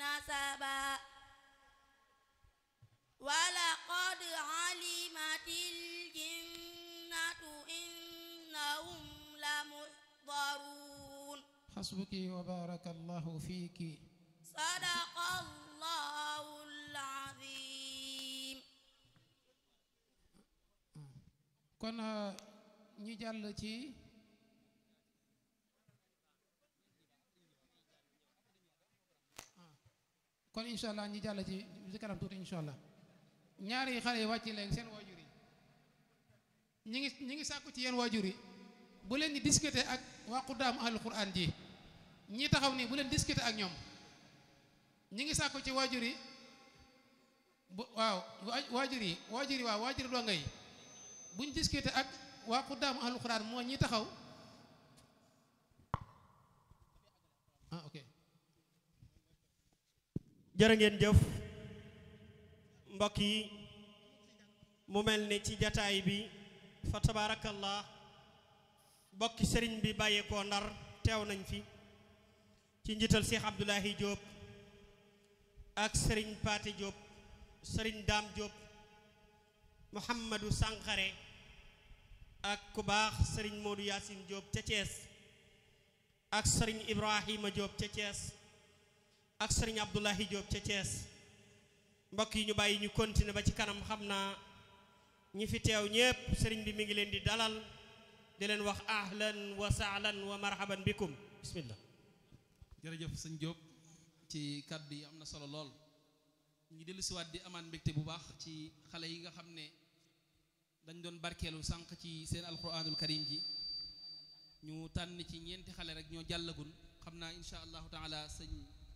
نسبا ولقد علمت الجنة إنهم لمحضرون حسبك وبارك الله فيك صدق الله العظيم kon ñu jàll ci kon incha allah ñu jàll ci ci kanam tuuti incha allah ñaari xale yi wàcc leen seen waajur yi ñi ngi ñi ngi sàkku ci yéen waajur yi bu leen di discuter ak waa xuddaam ahlul quran ji ñi taxaw nii bu leen discuter ak ñoom ñi ngi sàkku ci waajur yi bu waaw waa- waajur yi waajur yi waaw waajur donga yi buñ discuter ak waa xuddaam ahlul quran moo ñi taxaw ah ok jërë ngeen jëf mbokk yi mu mel ni ci jataay bi fa tabaarakallah mbokki sëriñ bi bàyyeekoo ndar teew nañ fi ci njiital Cheikh Abdoulahi Diop ak sëriñ Paate Diop sëriñ Daam Diop Mouhamadou Sankharé ak ku baax sëriñ Modou Yacine Diop ca Thiès ak sëriñ Ibrahima Diop ca Thiès ak sëriñ Abdoulahi Diop ca Thiès mbokk yi ñu bàyyi ñu continuer ba ci kanam xam naa ñi fi teew ñépp sëriñ bi mi ngi leen di dalal di leen wax ahlan wa sahlan wa marhaban bikum bismillah jërëjëf sëñ Diop ci kàddu yi am na solo lool ñu dellu siwaat di amaan mbégte bu baax ci xale yi nga xam ne dañ doon barkeelu sànq ci seen alquranul karim ji ñu tànn ci ñeenti xale rek ñoo jàllagul xam naa insha allahu taala sëñ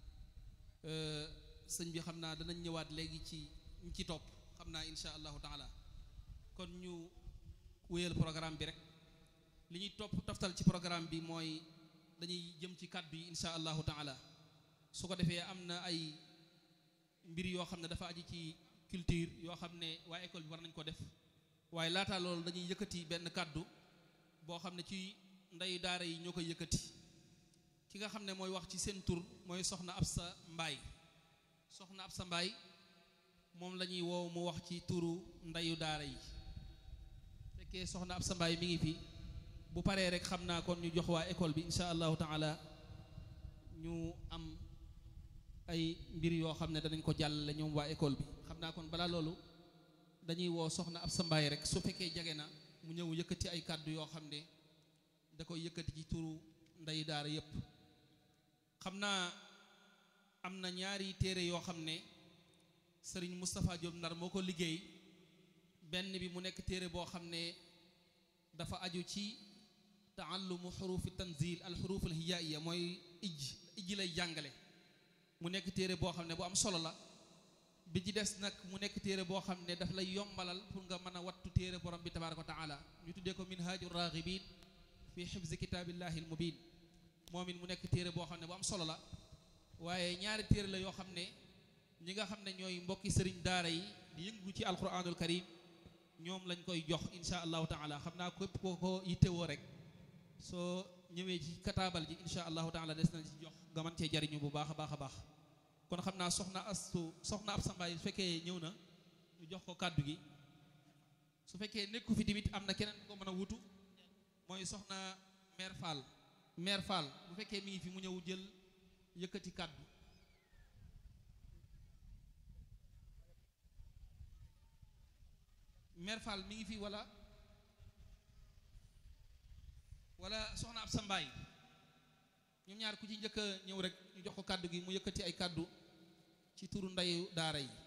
euh, sëñ bi xam naa danañ ñëwaat léegi ci ñu ci topp xam naa insha allahu taala kon ñu wéyal programme bi rek li ñuy topp toftal ci programme bi mooy dañuy jëm ci kàddu yi insha allahu taala su ko defee am na ay mbir yoo xam ne dafa aju ci culture yoo xam ne waa école bi war nañ ko def waaye laata loolu dañuy yëkkati benn kàddu boo xam ne ci ndeyu daara yi ñoo koy yëkkati ki nga xam ne mooy wax ci seen tur mooy soxna Absa Mbaay soxna Absa Mbaay moom la ñuy woow mu wax ci turu ndeyu daara yi fekkee soxna Absa Mbaay mi ngi fi bu paree rek xam naa kon ñu jox waa école bi insha allahu taala ñu am ay mbir yoo xam ne danañ ko jàllale ñoom waa école bi xam naa kon balaa loolu dañuy woo soxna Absa Mbaay rek su fekkee jege na mu ñëw yëkkati ay kàddu yoo xam ne da koy yëkkati ci turu ndey daara yépp xam naa am na ñaari téere yoo xam ne sëriñ Moustapha Diop Ndar moo ko liggéey benn bi mu nekk téere boo xam ne dafa aju ci taallumu xurufi tanzil al xuruf al hijaiya mooy ij ij lay jàngale mu nekk téere boo xam ne bu am solo la bi ci des nag mu nekk téere boo xam ne daf lay yombalal pour nga mën a wattu téere borom bi tabaraka wa taala ñu tuddee ko minhaju raghibin fi xifzi kitaabillahi al mubin moom it mu nekk téere boo xam ne bu am solo la waaye ñaari téere la yoo xam ne ñi nga xam ne ñooy mbokki sëriñ daara yi di yëngu ci alquranul karim ñoom lañ koy jox insha allahu taala xam naa képp koo ko yittewoo rek soo ñëwee ci kataabal ji insha allahu taala des na ci jox nga mën cee jariñu bu baax a baax a baax kon xam naa soxna astu soxna ab sambaay su fekkee ñëw na ñu jox ko kàddu gi su fekkee nekku fi tamit am na keneen ko mën a wutu mooy soxna mère Fall mère Fall bu fekkee mi ngi fi mu ñëw jël yëkkati kàddu mère Fall mi ngi fi wala wala soxna ab sambaay ñoom ñaar ku ci njëkk a ñëw rek ñu jox ko kàddu gi mu yëkkati ay kàddu ci turu ndeyu daara yi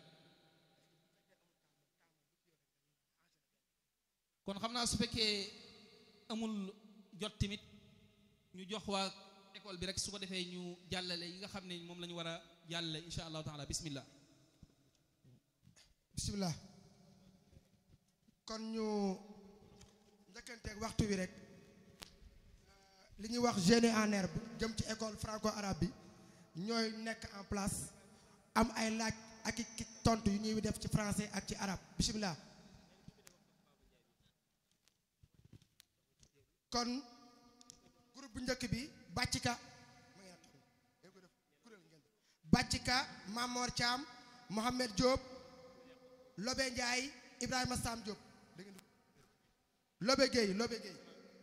kon xam naa su fekkee amul jot tamit ñu jox waa école bi rek su ko defee ñu jàllale yi nga xam ne moom la ñu war a jàllale insha allahu taala bismillah bisimilah kon ñu njëkkanteeg waxtu wi rek li ñuy wax génie en herbe jëm ci école franco arabe bi ñooy nekk en place am ay laaj ak i ki tontu yu ñuy def ci français ak ci arabe bisimilah kon groupe bu njëkk bi bàccika Bàccika Mamor Thiam Mohamed Diop Lobe Ndiaye Ibrahima Sam Diop dégg ngeen Lobe Gueye Lobe Gueye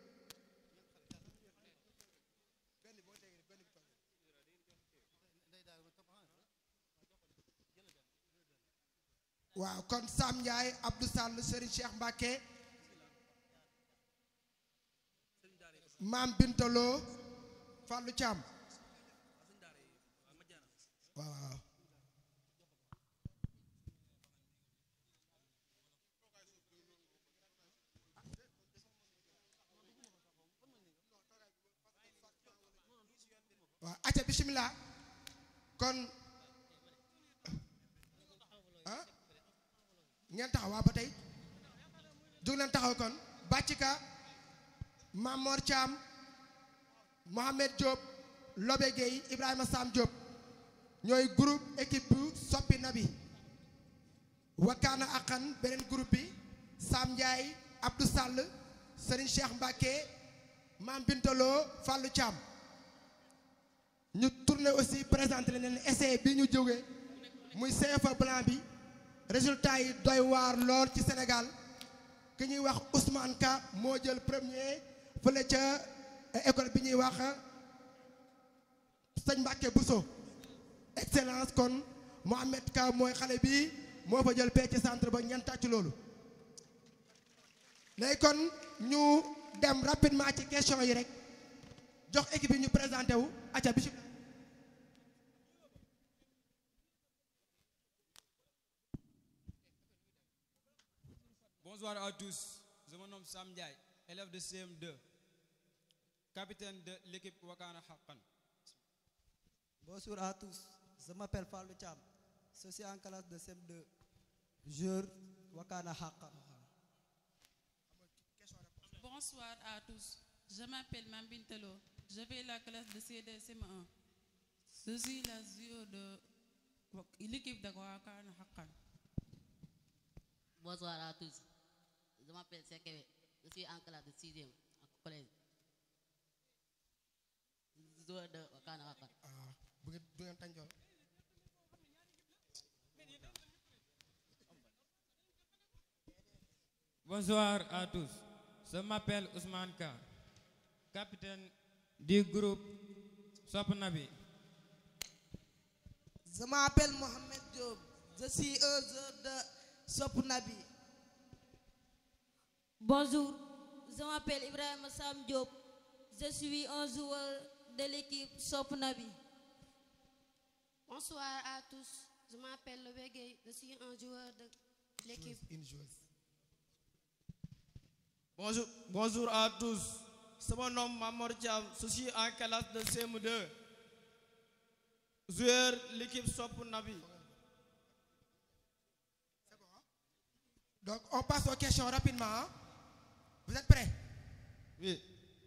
waaw kon Sam Ndiaye Abdou Sall Serigne Cheikh Mbacké Maam Bintalo Fallou Thiam waaw waaw waaw acca bismillah kon ah ngeen taxaw waa ba tey jóg leen taxaw kon Bàccika Mamor Thiam Mohamed Diop Lobe Gueye Ibrahima Sam Diop ñooy groupe équipe bu soppi na bi wakkaana aqan beneen groupe bi Sam Ndiaye Abdou Sall Serigne Cheikh Mbacké Mam Bintalo Fallou Thiam ñu tourné aussi présenté leen essai bi ñu jógee muy CFA blanc bi résultat yi doy waar lool ci Sénégal ki ñuy wax Ousmane Ka moo jël premier fële ca école bi ñuy wax sëñ Mbacke Bousso excellence kon Mohamed Ka mooy xale bi moo fa jël pee ci centre ba ngeen tàcc loolu léegi kon ñu dem rapidement ci question yi rek jox équipe yi ñu présenté wu acca bi Bonsoir à tous. Je me nomme Sam Ndiaye, élève de CM2, capitaine de l'équipe Wakana Hakan. Bonjour à tous, je m'appelle Fallou Cham, je suis en classe de CM2, joueur Wakana Haka. Bonsoir à tous, je m'appelle Mambintelo, je vais la classe de CDSM1. Je suis la joueur de l'équipe de Wakana Hakan. Bonsoir à tous. Je m'appelle Sekewe. Je suis en classe de 6e en collège. Joueur de Wakana Wakana. ah bu ngeen bu ngeen tànjool Bonsoir à tous. Je m'appelle Ousmane Ka, capitaine du groupe Sopnabi. Je m'appelle Mohamed Diop. Je suis un joueur de Sopnabi. Bonjour, je m'appelle Ibrahim Sam Diop. Je suis un joueur de l'équipe Sopnabi. Bonsoir à tous. Je m'appelle Lobe Gueye. Je suis un joueur de l'équipe. une joueuse Bonjour, bonjour à tous. C'est mon nom Mamor Thiam. Je suis en classe de CM2. Joueur l'équipe Sop Nabi. donc on passe aux questions rapidement hein. vous êtes prêts Oui.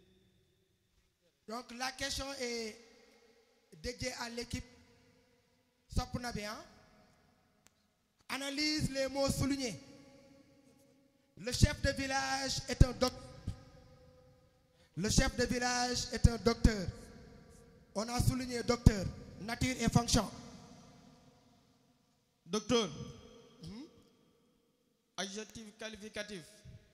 donc la question est dédiée à l'équipe Sopnabi hein. analyse les mots soulignés le chef de village est un docteur le chef de village est un docteur on a souligné docteur nature et fonction Docteur. Adjectif qualificatif.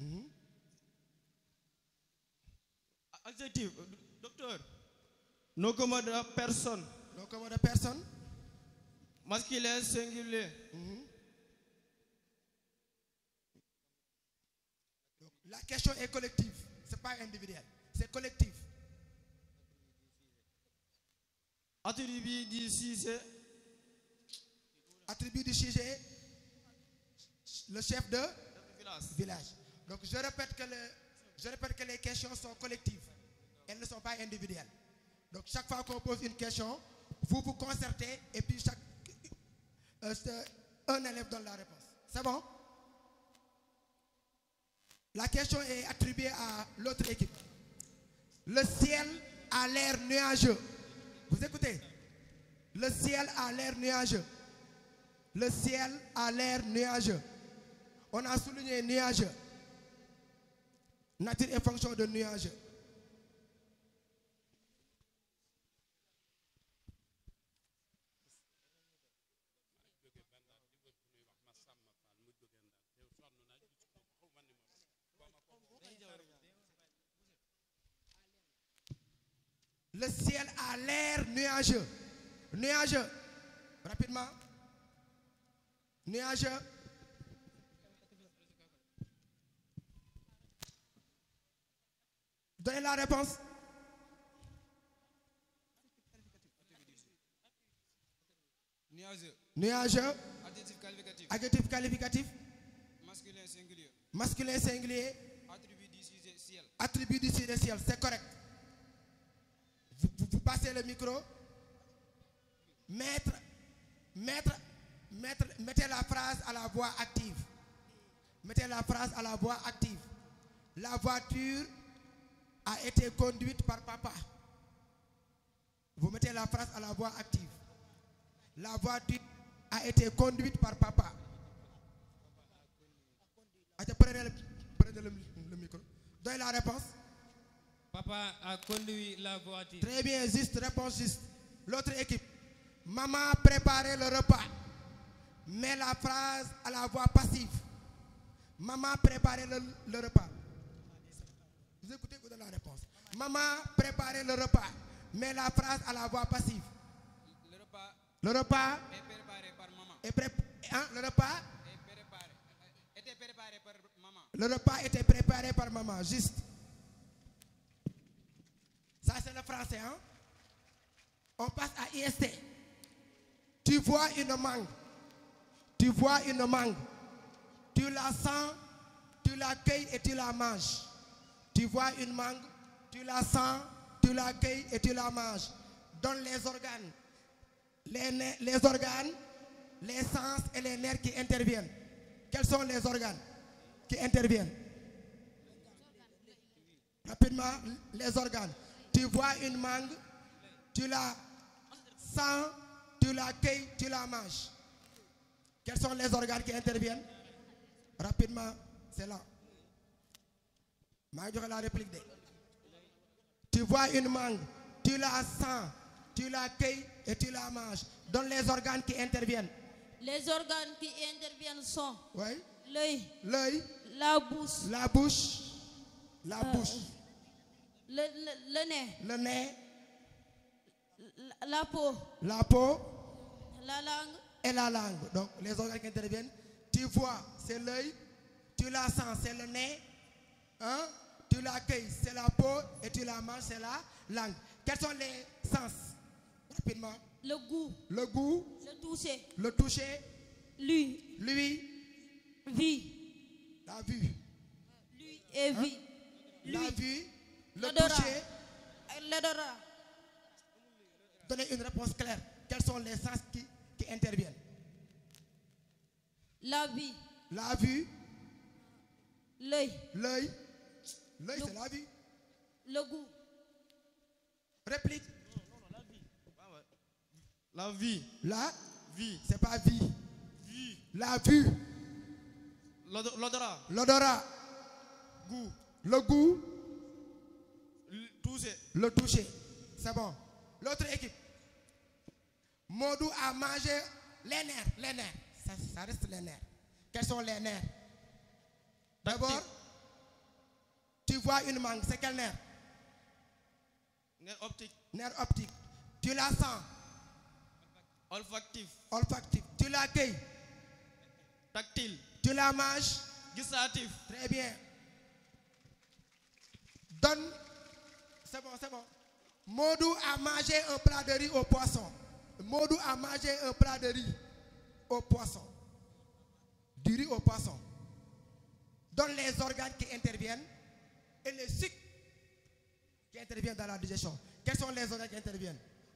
Adjectif. Docteur. Nom commun de personne. Nom commun de personne. Masculin singulier. Donc, la question est collective, c'est pas individuel, c'est collectif. Attribut du sujet. Attribut du sujet, le chef de village. Donc je répète que le- je répète que les questions sont collectives, elles ne sont pas individuelles. Donc chaque fois qu'on pose une question, vous vous concertez et puis chaque euh, c'est- un élève donne la réponse. C'est bon La question est attribuée à l'autre équipe. Le ciel a l'air nuageux. Vous écoutez Le ciel a l'air nuageux. Le ciel a l'air nuageux. On a souligné nuageux. Nature et fonction de nuageux. Le ciel a l'air nuageux. Nuageux. Rapidement. Nuageux. Donnez la réponse. Nuageux. Nuageux. Adjectif qualificatif. Adjectif qualificatif. Masculin singulier. Masculin singulier. Attribut du sujet ciel. Attribut du ciel, ciel. C'est correct. Vous, vous- vous passez le micro. Mettre, mettre, mettre, mettez la phrase à la voix active. Mettez la phrase à la voix active. La voiture a été conduite par papa. Vous mettez la phrase à la voix active. La voiture a été conduite par papa. Attends, prenez le, prenez le- le micro. Donnez la réponse. Papa a conduit la voiture. Très bien, juste, réponse juste. L'autre équipe. Maman a préparé le repas. Mets la phrase à la voix passive. Maman a préparé le, le repas. Vous écoutez, vous donnez la réponse. Maman a préparé le repas. Mets la phrase à la voix passive. Le repas Le repas est préparé par maman. est pré- hein, le repas, Est préparé. euh, Était préparé par maman. le repas était préparé par maman. Juste. Ça c'est le français, hein? On passe à IST. Tu vois une mangue. Tu vois une mangue. Tu la sens, tu la cueilles et tu la manges. Tu vois une mangue, tu la sens, tu la cueilles et tu la manges. Donne les organes. Les, ne- les organes, les sens et les nerfs qui interviennent. Quels sont les organes qui interviennent Rapidement, les organes. Tu vois une mangue, tu la sens, tu la cueilles, tu la manges. Quels sont les organes qui interviennent Rapidement, c'est là. maa ngi joxe la réplique de. Tu vois une mangue, tu la sens, tu la cueilles et tu la manges. Donne les organes qui interviennent. Les organes qui interviennent sont Oui. l'œil, L'œil, la bouche, la bouche, la Euh, bouche, le, le- le nez, le nez, la, la peau, la peau la langue, et la langue. Donc, les organes qui interviennent. Tu vois, c'est l'œil. Tu la sens, c'est le nez. Hein? Tu la cueilles, c'est la peau. Et tu la manges, c'est la langue. Quels sont les sens Rapidement. le goût, Le goût, le toucher, le toucher, lui, lui, vie, la vue. lui et Hein? vie, La lui, vue, le l'odorat, toucher. l'odorat, Donnez une réponse claire. Quels sont les sens qui, qui interviennent la vie, La vue, l'œil, l'œil. L'œil, c'est la vue. le goût, Réplique. La vie. La Vie. c'est pas vie. Vie. La vue, L'odo- L'odorat. l'odorat, Goût. le goût, L- Toucher. le toucher. C'est bon. L'autre équipe. Modou a mangé les nerfs. Les nerfs. Ça, ça reste les nerfs. Quels sont les nerfs D'abord, tu vois une mangue. C'est quel nerf Nerf optique. Nerf optique. Tu la sens. Olfactif. Olfactif. Tu la cueilles. Tactile. Tu la manges. Gustatif. Très bien. Donne. C'est bon, c'est bon. Modou a mangé un plat de riz au poisson. Modou a mangé un plat de riz au poisson. Du riz au poisson. Donne les organes qui interviennent et les cycles qui interviennent dans la digestion. Quels sont les organes qui interviennent